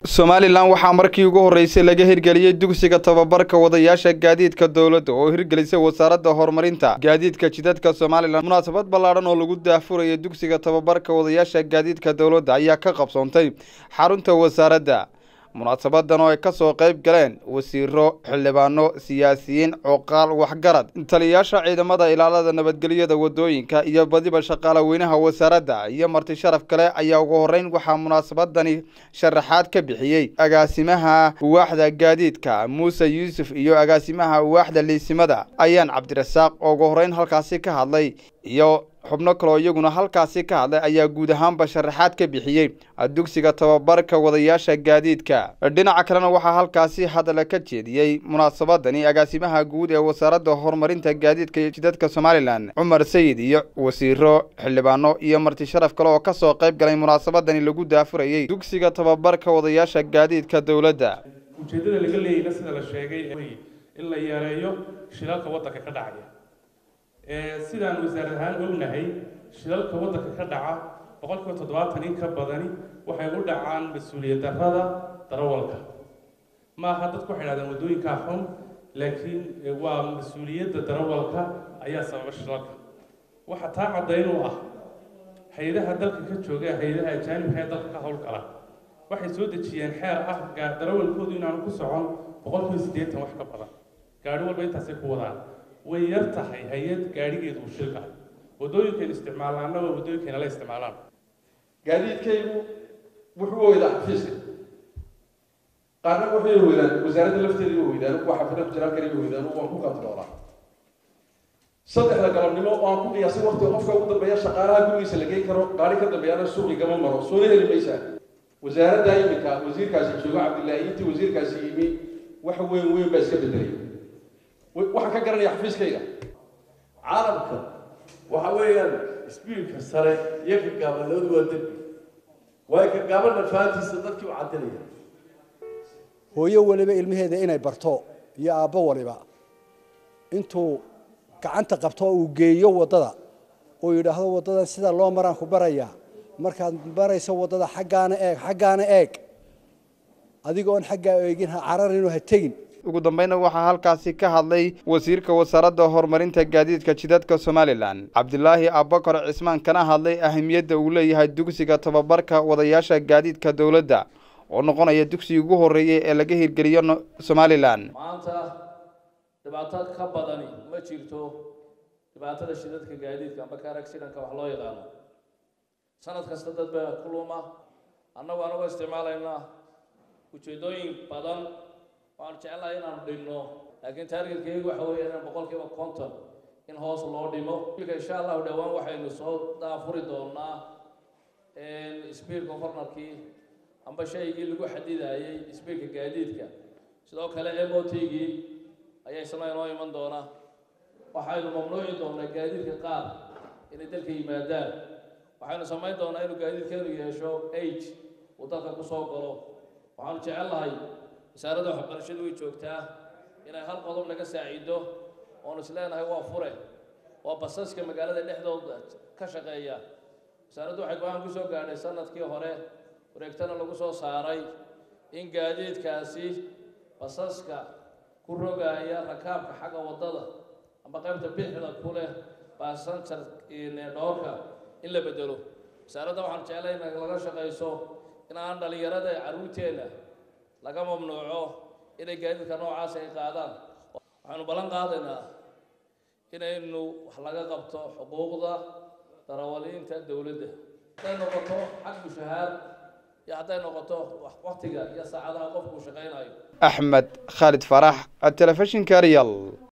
somalilan waxaa markii ugu horreysay laga hirgeliyey dugsiga tababarka wadayaasha gaadiidka dowladda oo hirgelisay wasaaradda horumarinta gaadiidka jidadka somalilan munaasabad ballaadhan oo lagu daahfuraya dugsiga tababarka wadayaasha gaadiidka dowladda ayaa ka qabsoontay xarunta wasaaradda munaasabadan oo ay ka soo qayb galeen wasiiro xildhibaano siyaasiyiin cuqaal waxgarad taliyayaasha ciidamada ilaalada nabadgelyada wadooyinka iyo badiba shaqaale weynaha wasaaradda iyo marti sharaf kale ayaa ugu horreyn waxaa munaasabadani sharaxaad ka bixiyey agaasimaha waaxda gaadiidka muuse yuusuf iyo agaasimaha waaxda liisimada ayaan cabdirasaaq oo ugu horreyn halkaasi ka hadlay iyo xubno kaloo iyaguna halkaasi ka hadlay ayaa guud ahaanba sharaxaad ka bixiyey dugsiga tababarka wadayaasha gaadiidka dhinaca kalena waxaa halkaasi hadala ka jeediyey munaasabadani agaasimaha guud ee wasaaradda horumarinta gaadiidka iyo jidadka somalilan cumar sayid iyo wasiiro xildhibaano iyo marti sharaf kale oo ka soo qayb galay munaasabadani lagu daafurayey dugsiga tababarka wadayaasha gaadiidka dowladda ujeeddada laga leeyayna sida la sheegay in la yareeyo shilalka waddanka ka dhacaya sidaan wasaar ahaan ognahay shilalka waddanka ka dhaca boqolkiiba toddobaatan in ka badani waxay u dhacaan mas-uuliyad darrada darawalka ma aha dadku waxay dhahdaan waddooyinkaa xun laakiin waa mas-uuliyadda darawalka ayaa sababa shilalka waxa taa caddayn u ah hay-adaha dalka ka jooga hay-adaha ajaanibka ee dalka ka howlgala waxay soo dejiyeen xeer ah darawalkoodu inaanu ku socon boqolkiiba siddeetan wax ka badan gaari walba intaasay ku wadaan way yar tahay hay-ad gaadhigeedu uu shilka waddooyinkaynu isticmaalaana waa waddooyinkayna la isticmaalaan gaadiidkaygu wuxuu weydaa xafiiska qaarna waxay weydaan wasaaradda lafteeda wa weydaan kuwa xafida jiraalkani wa weydaan waan ku kantaroolaa saddexda galabnimo oo aan ku qiyaasay waqtiga qofka ugu dambeeya shaqaalaha gurigiisa la geyn karo gaari ka dambeeyana suuqi gama maro soona heli maysaa wasaaradda iminka wasiirkaasi joogo cabdillaahi intii wasiirkaasi yimi wax weyn weyn baa iska bedelay waxaan ka garanaya xafiiskayga caalamka waxa weeyaan sbiilka sare iyo ka gaaban labadu waa dembi waayo ka gaabanna fahantiisa dadkii u cadinaya hooyo waliba ilmaheeda inay barto iyo aabbo waliba intuu gacanta qabto uu geeyo waddada uu yidhaahdo waddadan sida loo maraan ku barayaa markaad barayso waddada xaggaana eeg xaggaana eeg adigoon xaggaa eegin ha cararinoo ha tegin ugu dambayna waxaa halkaasi ka hadlay wasiirka wasaaradda horumarinta gaadiidka jidadka somalilan cabdilaahi abakar cismaan kana hadlay ahamiyadda uu leeyahay dugsiga tababarka wadayaasha gaadiidka dowladda oo noqonaya dugsigii ugu horreeyey ee laga hirgeliyo somalilan maanta dhibaato ka badani ma jirto dhibaatada shidadka gaadiidka amba kaar accidentka wax loo yaqaano sanad kasta dad baa ku luma annagu anagoo isticmaalaynaa ujeeddooyin badan waxaanu jecelahay inaanu dhigno laakiin taargetkeygu waxa weeya inaan boqolkiiba konton in hoos loo dhimo ilka insha allahu dhowaan waxaynu soo daafuri doonaa sbiirka cornarkii amba shaygii lagu xadidayey sbiirka gaadiidka sidoo kale m o t-gii ayaa isna inoo iman doonaa waxaynu mamnuuci doonaa gaadiidka qaar inay dalka yimaadaan waxaynu samayn doonaa inuu gaadiidkeenu yeesho age uu dalka kusoo galo waxaanu jecellahay wasaaradda waxbarashadu way joogtaa inay hal qodob naga saacido oonu is leenahay waa fure waa basaska magaalada dhexdooda ka shaqeeya wasaaraddu waxay go-aan ku soo gaadhay sanadkii hore wareegtana lagu soo saaray in gaadiidkaasi basaska ku rogaaya rakaabka xagga waddada amba qaybta bixda ku leh basanjar dhoorka in la bedelo wasaaradda waxaan jeclay in laga shaqayso in aan dhallinyarada carruurteenna laga mamnuuco inay gaadiidka noocaas ay qaadaan waxaanu ballan qaadaynaa inaynu wax laga qabto xuquuqda darawaliinta dowladda hadday noqoto xag mushahaar iyo hadday noqoto waktiga iyo saacadaha qofku uu shaqaynayo axmed khaalid farax telefishinka real